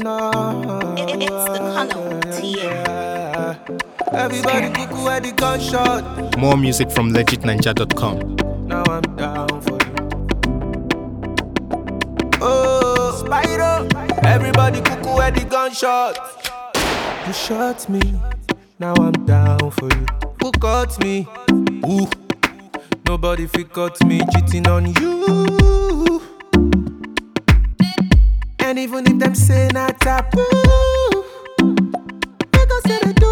no. It- it's the color TM. Yeah. Everybody cuckoo at the gunshot. More music from legitninja.com. Now I'm down for you. Oh, Spyro. Everybody cuckoo at the gunshot. You shot me. Now I'm down for you. Who cut me? Ooh. Nobody fit cut me cheating on you. And even if them say not taboo, they gon' say they do.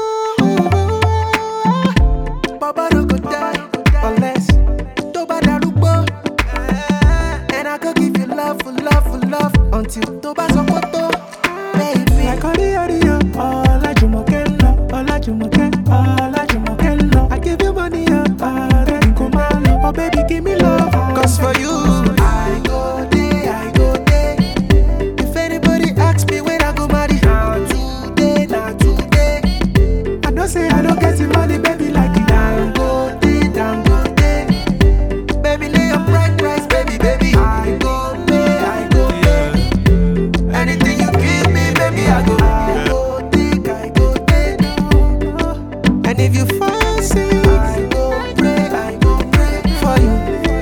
Baba no go die unless tó bá darúgbó. And I go give you love for love for love until tó bá sọ pé tó. Baby. Àkọ́rí ọ̀rìyàn Ọlájùmọ̀kẹ́ ń lọ. Ọlájùmọ̀kẹ́ Ọlájùmọ̀kẹ́ ń lọ. I give you money ọ̀rẹ́ n kò máa lọ. Oh baby give me love. Cause for you. I go dey, I go dey. If anybody ask me when I go marry, na today, na today. I know say I don't get the money, baby, like it. Dangote, Dangote. Baby, lay your bright price, baby, baby. I go pay, I go pay. Anything you give me, baby, I go. I go take, I go take. And if you fall sick, I go pray, I go pray for you.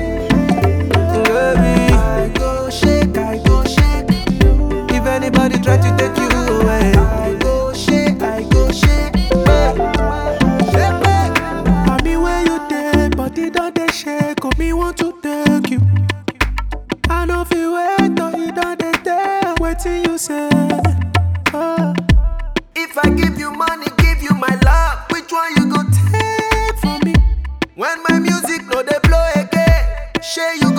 Baby, I go shake, I go shake. If anybody try to take you away, I go shake, I go shake. Hey, shake, hey. Mommy, where you dey? Body don dey shake, oh me want to take you. I no fit wait till you don dey tell wetin you say. Oh. If I give you money, give you my love, which one you go take from me? When my music no dey blow again, shey you